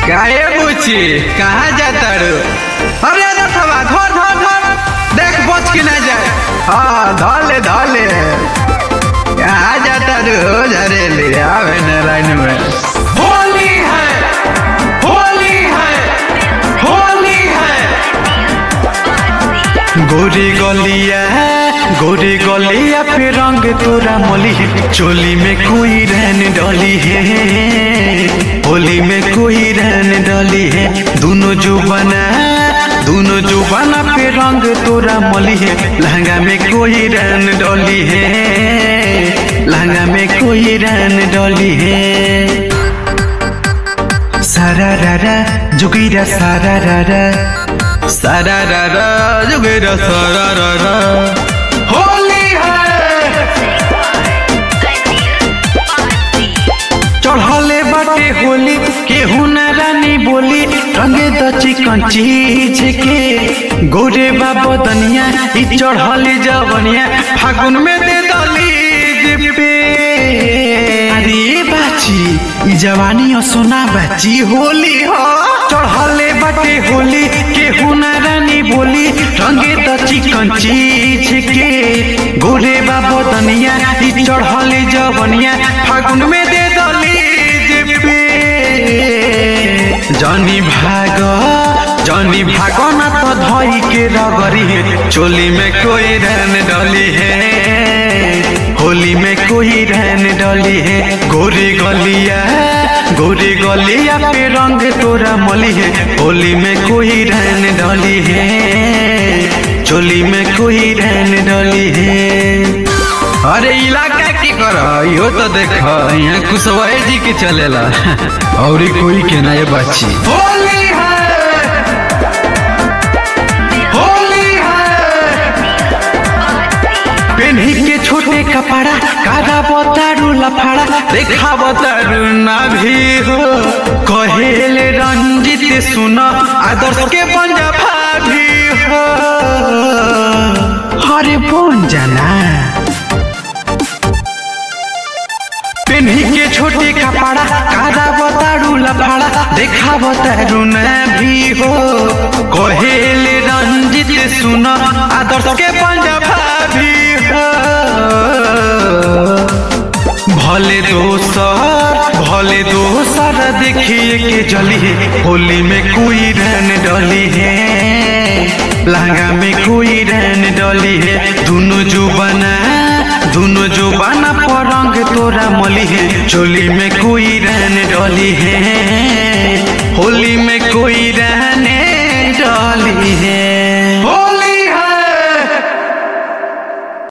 काहे बुची कहाँ जाता रू अरे रथवा धर धर धर देख बच के ना जाए हाँ धर ले धर ले कहाँ जाता रू झरेली आवे न लाइन में होली है होली है होली है गोरी गलिया गोरी गलिया पे रंग तोरा मोली है चोली में कोई रहन डली है होली में कोई रहन डली है दोनों जुबाना दोनों जुबाना पे रंग तोरा मोली है लहंगा में कोई रहन डली है लहंगा में कोई रहन डली है सारा रारा जुगीरा सारा रारा सारा रारा जुगीरा सारा रारा होली है चढ़ले बाटे होली केहू न रानी बोली रंगे द चिकन चीज के गोरे बाबा दनिया ई चढ़ले जवनिया फागुन में दे दली पे अरे बाची ई जवानी और सोना बाची होली हो चढ़ले बाटे होली केहू न रानी बोली रंगे द चिकन चीज के गोरे बाबा दनिया ई चढ़ले जवनिया फागुन में दे दली पे जनी भाग जनी भाग न तो धई के रगरी है चोली में कोई रहन डली है होली में कोई रहन डली है गोरी गलिया गोरी गलिया पे रंग तोरा मली है होली में कोई रहन डली है चोली में कोई रहन डली है अरे इलाका की कर यो तो देख यहाँ कुशवाहा जी के चलेला और कोई के ना ये बाची होली है होली है पेन्ही के छोटे कपड़ा कादा बतारू लफड़ा देखा बतारू ना भी हो कहेले रंजित सुन आदर्श के पंजाबा भी हो अरे बन जाना पेन्ही के छोटे कपड़ा कादा बतारू लफड़ा देखा बतारू न भी हो कहेले रंजित सुन आदर्श के पंजाबा भी हो भले दोसर भले दोसर देखिए के जली है होली में कोई रहन डली है लहंगा में कोई रहन डली है दोनों जुबाना दोनों जुबाना पर रंग तोरा मली है चोली में कोई रहन डली है होली में कोई रहने